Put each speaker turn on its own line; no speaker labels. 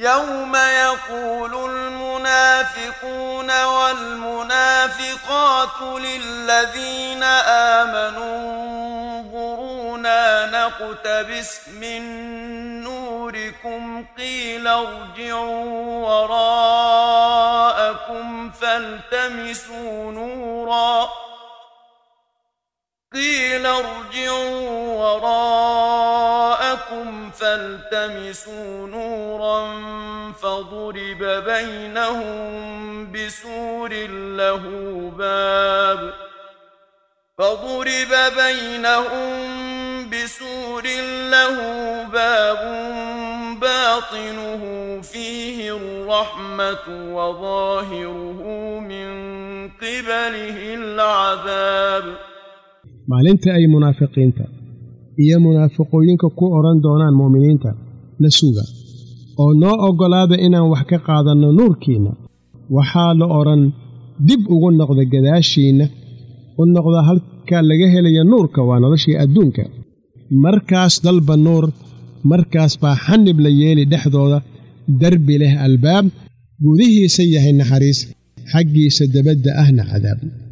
يوم يقول المنافقون والمنافقات للذين آمنوا انظرونا نقتبس من نوركم قيل ارجعوا وراءكم فالتمسوا نورا قيل ارجعوا وراءكم فالتمسوا نورا فضرب بينهم بسور له باب فضرب بينهم بسور له باب باطنه فيه الرحمة وظاهره من قبله العذاب
maalinta ay munaafiqiinta iyo munaafiqooyinka ku odhan doonaan mu'miniinta na suga oo noo oggolaada inaan wax ka qaadanno nuurkiinna waxaa la odhan dib ugu noqda gadaashiinna u noqda halka laga helaya nuurka waa noloshii adduunka markaas dalba nuur markaas baa xanib la yeeli dhexdooda derbi leh albaab gudihiisa yahay naxariis xaggiisa debadda ahna cadaab